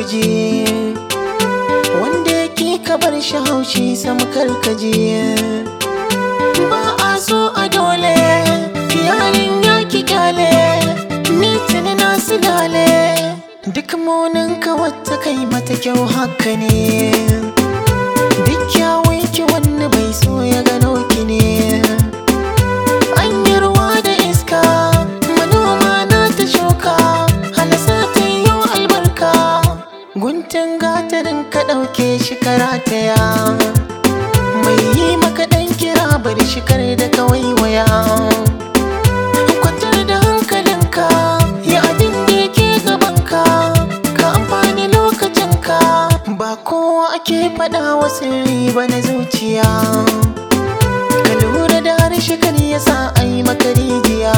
guje wanda yake ka bar shi haushi sam karkaje ba a so a dole yarin ya ki kyale ni tuni na silale duk munin ka wata kai mata kyau haka ne duk kyawun ki wani bai so ya gano ki ne an yi ruwa da iska manoma na ta shuka halasa ta yi albarka guntun gatarin ka ɗauke shi karataya mai yi maka ɗan kira bari shi kar da kawai waya kwantar da hankalinka yi abin da yake gabanka ka amfani lokacinka ba kowa ake faɗa wa sirri ba na zuciya ka lura da harshe kan yasa a yi maka rijiya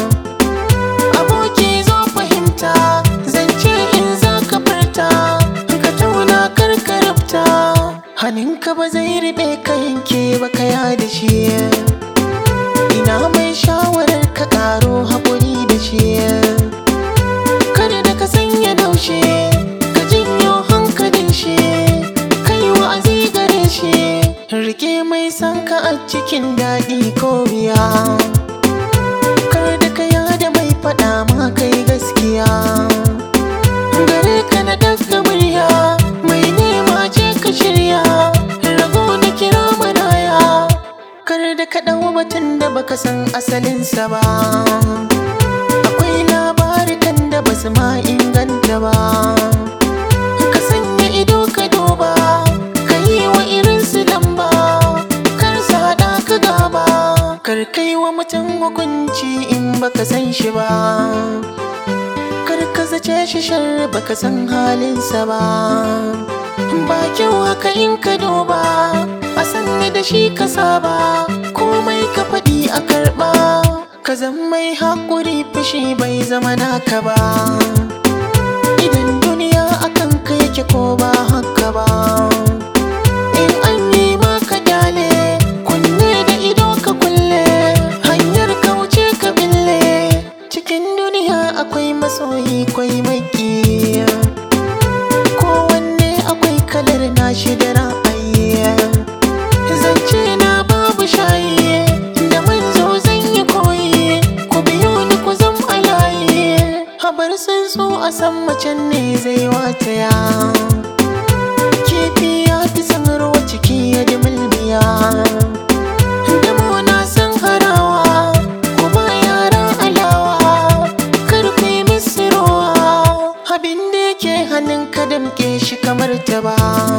aboki zo fahimta zance in za ka furta ka tauna kar ka rubta hannunka ba zai riɓe ka yanke ba ka da shi ina mai shawarar ka ƙaro haƙuri da shi kada da ka sanya daushe ka janyo hankalin shi kai wa'azi gare shi rike mai san ka a cikin daɗi ko biya kar da ka yada mai faɗa ma kai gaskiya gare ka na daga murya mai nema je ka shirya rago na kira maraya kar da ka ɗau batun da baka san asalinsa ba akwai labarikan da basu ma inganta ba ka sanya ido ka duba ka yi wa irinsu lamba kar su haɗa ka gaba kar kai wa mutum hukunci in baka san shi ba kar ka zace shi shar baka san halinsa ba ba kyau haka in ka duba a sanni da shi ka saba komai ka faɗi a karɓa ka zan mai haƙuri fushi bai zama naka ba idan duniya akan ka yake ko ba haka ba in an yi maka kyale kunne da ido ka kulle hanyar kauce ka bille cikin duniya akwai masoyi kwai maki kowanne akwai kalar nashi da ra'ayi zance na babu shayi da manzo zan yi koyi ku biyo ni ku zam alayi habar sun so a san macen ne zai wataya kifi ya fi san ruwa ciki ya ji mulmiya damo na san harawa ku ba yara alawa kar ku yi musu rowa abin da yake hannun ka damke shi kamar ta ba